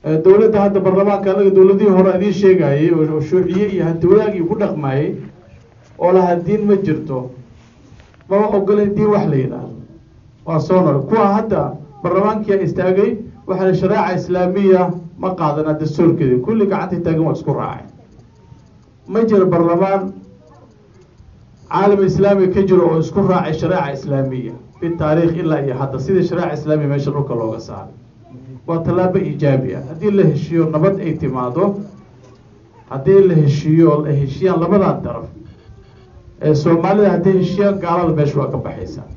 dowladda hadda baarlamaanka anaga dowladihii hore idiin sheegayay oo shuuciye iyo hanti wadaagii ku dhaqmayay oo lahaa diin ma jirto mama ogolen diin wax la yidhaahdo waa soo nool kuwa hadda baarlamaankia istaagay waxaa shareeca islaamiya ma qaadana dastuurkeedi kulli gacantay taagan waa isku raacay ma jiro baarlamaan caalam islaami ka jiro oo isku raacay shareeca islaamiya fi taariikh ilaa iyo hadda sidii shareeca islaamiya meesha dhulka looga saaray waa tallaabo iijaabi ah haddii la heshiiyo nabad ay timaado haddii la heshiiyo oo la heshiyaan labadan daraf ee soomaalida hadday heshiyaan gaalada meesha waa ka baxaysaa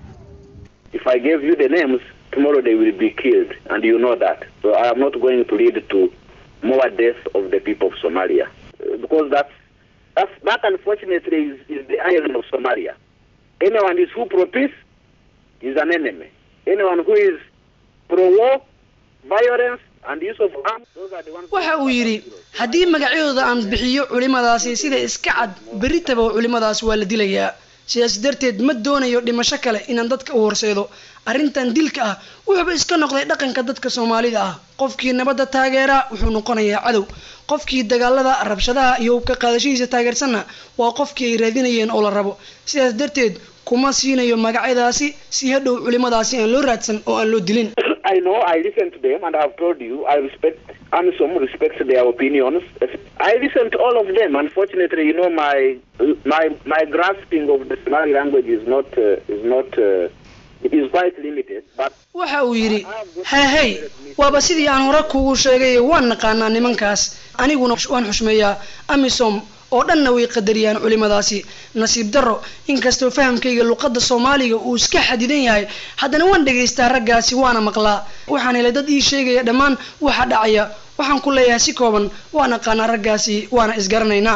If I gave you the names, tomorrow they will be killed, and you know that. So I am not going to lead to more deaths of the people of Somalia, Uh, because that's, that's that unfortunately is, is the irony of Somalia. Anyone is who pro peace is an enemy. Anyone who is pro war, violence, and use of arms, those are the ones. waxa uu yidhi haddii magacyadooda aan bixiyo culimadaasi sida iska cad berritaba culimadaas waa la dilayaa sidaas darteed ma doonayo dhimasho kale inaan dadka u horseedo arrintan dilka ah wuxuuba iska noqday dhaqanka dadka soomaalida ah qofkii nabadda taageera wuxuu noqonayaa cadow qofkii dagaalada rabshadaha iyo hubka qaadashadiisa taageersanna waa qofkii ay raadinayeen oo la rabo sidaas darteed kuma siinayo magacyadaasi si hadhow culimadaasi aan loo raadsan oo aan loo dilin I know, I listen to them, and I have told you, I respect, and some respect their opinions. I listen to all of them. Unfortunately, you know, my my my grasping of the Somali language is not uh, is not uh, it is quite limited. But waxa uu yidhi hahey waaba sidii aan hore kugu sheegay waan naqaanaa nimankaas aniguna waan xushmeeyaa amisom oo dhanna way qadariyaan culimadaasi nasiib darro inkastoo fahamkayga luqadda soomaaliga uu iska xadidan yahay haddana waan dhagaystaa raggaasi waana maqlaa waxaan helay dad ii sheegaya dhammaan waxa dhacaya waxaan ku leeyahay si kooban waan aqaanaa raggaasi waana isgaranaynaa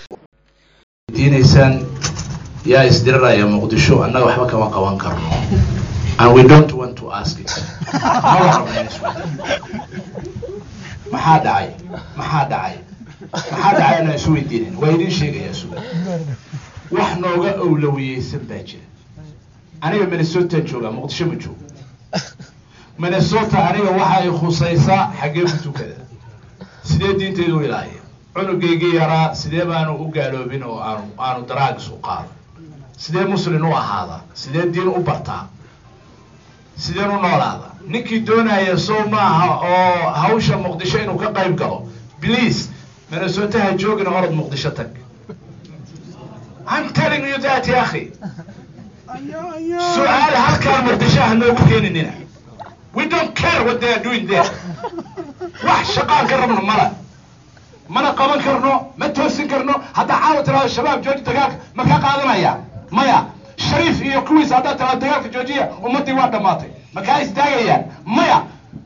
diinaysaan yaa isdiriraya muqdisho annaga waxba kama qaban karno and we don't want to ask it maba rabna in isweydiin maxaa dhacay maxaa dhacay maxaa dhacay inaan isweydiinin waa idiin sheegayaa suga wax nooga awlawiyeysan baa jira aniga minnesota joogaa muqdisho ma joogo minnesota aniga waxa ay khusaysaa xaggee ku tukada sidee diintaydu u ilaaliya cunugaygii yaraa sidee baanu u gaaloobin oo aanu aanu daraagis u qaado sidee muslin u ahaada sidee diin u bartaa sideen u noolaada ninkii doonaya sow maaha oo hawsha muqdisho inuu ka qayb galo please minnesota ha joogina orod muqdisho tag I'm telling you that ya akhi su-aal halkaan muqdisho ha noogu keeninina we don't care what they are doing there wax shaqaan ka rabno mala mana qaban karno ma toosin karno haddaa caawa tiraado shabaab jooji dagaalka ma ka qaadanaya maya shariif iyo kuwiisa haddaa tiraado dagaalka joojiya ummaddii waa dhammaatay ma kaa istaagayaan maya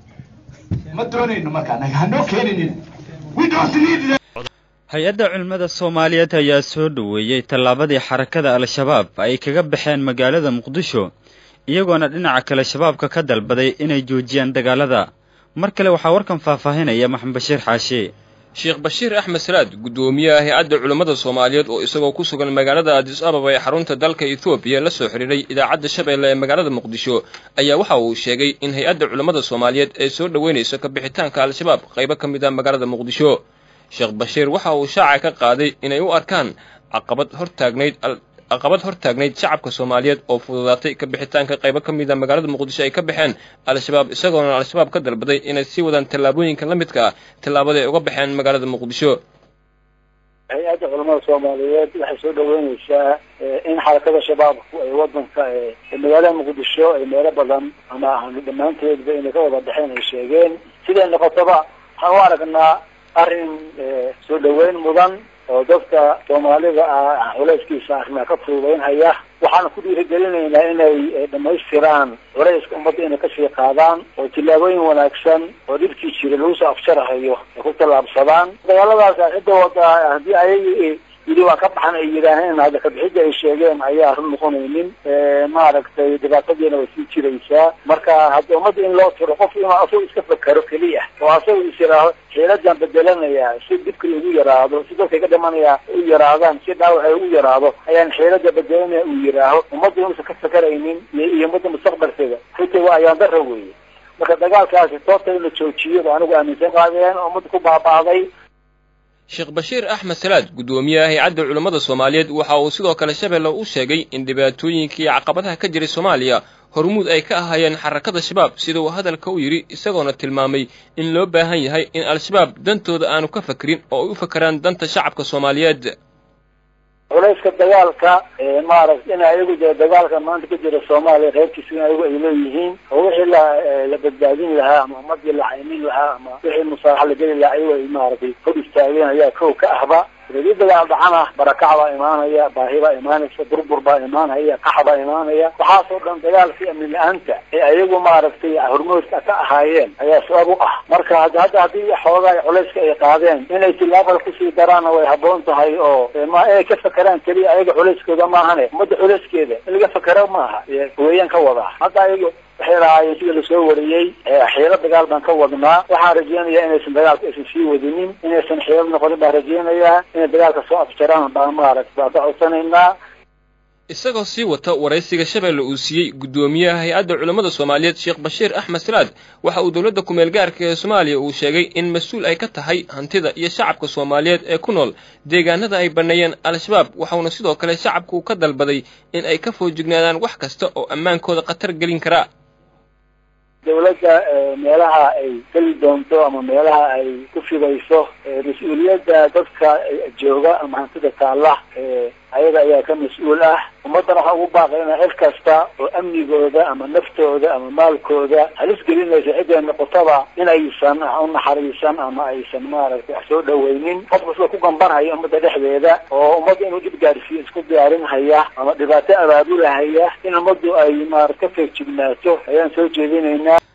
ma doonayno markaa naga hanoo keeninin we don't need them hay-adda culimmada soomaaliyeed ayaa soo dhoweeyey tallaabadii xarakada al-shabaab ay kaga baxeen magaalada muqdisho iyagoona dhinaca kale shabaabka ka dalbaday inay joojiyaan dagaalada mar kale waxaa warkan faahfaahinaya maxamed bashiir xaashe sheekh bashiir axmed salaad guddoomiyaha hay-adda culimmada soomaaliyeed oo isagoo ku sugan magaalada adis ababa ee xarunta dalka ethoobiya la soo xidhiiray idaacadda shabeelle ee magaalada muqdisho ayaa waxa uu sheegay in hay-adda culimmada soomaaliyeed ay soo dhoweynayso ka bixitaanka al-shabaab qaybo ka mid a magaalada muqdisho sheekh bashiir waxa uu shaaca ka qaaday inay u arkaan caqabad hortaagnayd caqabad hortaagnayd shacabka soomaaliyeed oo fududaatay ka bixitaanka qaybo ka mid a magaalada muqdisho ay ka baxeen al-shabaab isagoona al-shabaab ka dalbaday inay sii wadaan tallaabooyinka la midka ah tallaabada ay uga baxeen magaalada muqdisho hay-adda culamada soomaaliyeed waxay soo dhaweyneysaa in xarakada shabaabku ay wadanka magaalada muqdisho ay meelo badan ama dhammaanteedba inay ka wada baxeen ay sheegeen siday noqotaba waxaan u aragnaa arrin soo dhaweyn mudan oo dadka soomaalida ah culayskiisa arrimaa ka fududeynhaya waxaana ku dhiirigelinaynaa inay dhamaystiraan culayska ummadda inay kasii qaadaan oo tillaabooyin wanaagsan oo dhibkii jira lagu soo afjarahayo ay ku tallaabsadaan dagaaladaas cidda wada haddii ayagi yidhi waa ka baxan ay yidhaaheen hadda kabixidda ay sheegeen ayaa run noqonaynin maaragtay dhibaatadiina way sii jiraysaa marka hadda ummadda in loo tiro qof inuu asagu iska fakero keliya oo asagu is yidhaaho xiiladan bedelanayaa si dhibka lagu yaraado si dadka ka dhimanaya u yaraadaan si dhaawac ay ugu yaraado ayaan xiilada bedelanaya uu yidhaaho ummadda inuusan ka fakaraynin iyo ummadda mustaqbalkeeda runtii waa ayaan dara weeye marka dagaalkaasi toobta in la joojiyo ba anigu aaminsan qaadeen oo ummadda ku baaba'day sheekh bashiir axmed salaad guddoomiyaha hay-adda culammada soomaaliyeed waxa uu sidoo kale shabeelle u sheegay in dhibaatooyinka iyo caqabadaha ka jiray soomaaliya hormuud ay ka ahaayeen xarakada shabaab sida uu hadalka u yidhi isagoona tilmaamay in loo baahan yahay in al-shabaab dantooda aanu ka fakrin oo ay u fakeraan danta shacabka soomaaliyeed culayska dagaalka maaragta in ayagu dee dagaalka maanta ka jira soomaaliya reerkiisa in ayagu ay leeyihiin oo wixii la la badbaadin lahaa ama ummadii la caymin lahaa ama wixii musaalaxa la geli lahaa ayagu ay maaragtay hor istaageen ayaa kow ka ahba hadii dagaal dhacana barakac baa imaanaya baahi baa imaanaysa burbur baa imaanaya qax baa imaanaya waxaasoo dhan dagaalkii amni la-aanta ee ayagu maaragtay hormoodka ka ahaayeen ayaa sabab u ah marka hadda hadda haddii xoogaa culayska ay qaadeen inay tilaabada kusii daraanna way habboon tahay oo ma inay ka fakeraan keliya ayaga culayskooda maahane ummadda culayskeeda in laga fakero maaha weeyaan ka wadaa hadda ayagu waxay lahaayeen sida lasoo wariyey xiilo dagaal baan ka wadnaa waxaan rajeynayaa inaysan dagaalka aysan sii wadinin inaysan xiilo noqonin baan rajeynayaa inay dagaalka soo afjaraan baan maaragta baan ka codsanaynaa isagoo sii wata waraysiga shabeelle uu siiyey guddoomiyaha hay-adda culammada soomaaliyeed sheekh bashiir axmed salaad waxa uu dowladda kumeel gaarka ee soomaaliya uu sheegay in mas-uul ay ka tahay hantida iyo shacabka soomaaliyeed ee ku nool deegaanada ay banneeyeen al-shabaab waxauna sidoo kale shacabku ka dalbaday in ay ka foojignaadaan wax kasta oo ammaankooda khatar gelin karaa dawladda meelaha ay geli doonto ama meelaha ay ku fidayso mas-uuliyadda dadka jooga ama hantida taalla ayaga ayaa ka mas-uul ah ummaddana waxaa ugu baaqay ina cid kasta oo amnigooda ama naftooda ama maalkooda halis gelinaysa cidday noqotaba inaysan u naxariisan ama aysan maaragtay wax soo dhaweynin qof kasta ku gambanhaya ummadda dhexdeeda oo ummadda inuu dib gaarsiiyo isku diyaarinhaya ama dhibaato abaabulahaya in ummaddu ay maarata ka feejignaato ayaan soo jeedinaynaa